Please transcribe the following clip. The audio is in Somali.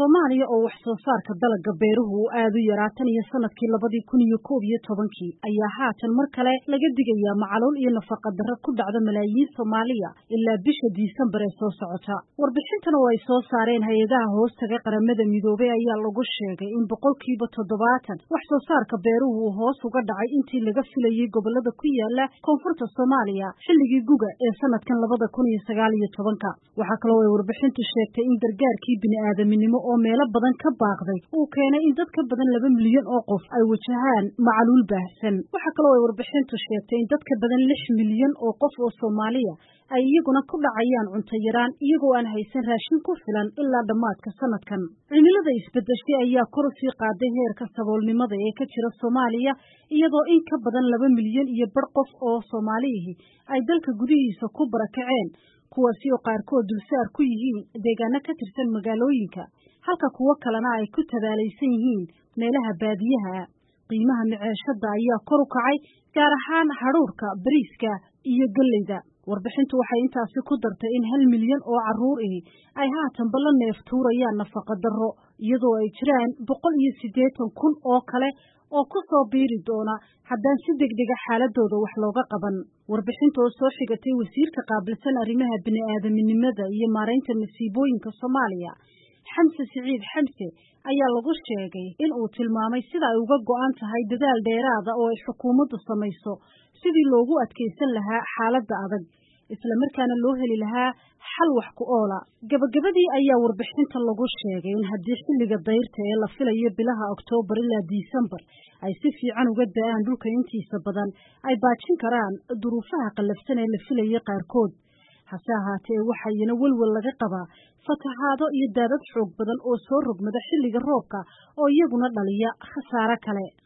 soomaaliya oo wax soo saarka dalagga beeruhu uu aad u yaraa tan iyo sanadkii labadii kun iyo koob iyo tobankii ayaa haatan mar kale laga digayaa macaluul iyo nafaqa darro ku dhacda malaayiin soomaaliya ilaa bisha diisembar ee soo socota warbixintan oo ay soo saareen hay-adaha hoostaga qaramada midoobay ayaa lagu sheegay in boqolkiiba toddobaatan wax soo saarka beeruhu uu hoos uga dhacay intii laga filayey gobolada ku yaala koonfurta soomaaliya xilligii guga ee sanadkan labada kun iyo sagaal iyo tobanka waxaa kaloo ay warbixintu sheegtay in gargaarkii bini'aadaminimo oo meelo badan ka baaqday uu keenay in dad ka badan laba milyan oo qof ay wajahaan macaluul baahsan waxaa kaloo ay warbixintu sheegtay in dad ka badan lix milyan oo qof oo soomaaliya ay iyaguna ku dhacayaan cunto yaraan iyagoo aan haysan raashin ku filan ilaa dhammaadka sanadkan cimilada isbedeshay ayaa kor usii qaaday heerka saboolnimada ee ka jira soomaaliya iyadoo in ka badan laba milyan iyo bar qof oo soomaaliyihi ay dalka gudihiisa ku barakaceen kuwaasi oo qaarkood dulsaar ku yihiin deegaano ka tirsan magaalooyinka halka kuwo kalena ay ku tabaalaysan yihiin meelaha baadiyaha qiimaha miceeshada ayaa kor u kacay gaar ahaan hadhuurka bariiska iyo galleyda warbixintu waxay intaasi ku dartay in hal milyan oo carruur ihi ay haatanba la neef tuurayaan nafaqa darro iyadoo ay jiraan boqol iyo siddeetan kun oo kale oo ku soo biiri doona haddaan si degdega xaaladooda wax looga qaban warbixinta oo soo xigatay wasiirka qaabilsan arrimaha bini'aadaminimada iyo maaraynta masiibooyinka soomaaliya xamse siciid xamse ayaa lagu sheegay in uu tilmaamay sida ay uga go'an tahay dadaal dheeraada oo ay xukuumaddu samayso sidii loogu adkaysan lahaa xaaladda adag isla markaana loo heli lahaa xal wax ku oola gabagabadii ayaa warbixinta lagu sheegay in haddii xilliga dayrta ee la filayo bilaha oktoobar ilaa disembar ay si fiican uga da-aan dhulka intiisa badan ay baajin karaan duruufaha qallafsan ee la filayay qaarkood hase ahaatee waxayna welwel laga qabaa fatahaado iyo daadad xoog badan oo soo rogmada xilliga roobka oo iyaguna dhaliya khasaare kale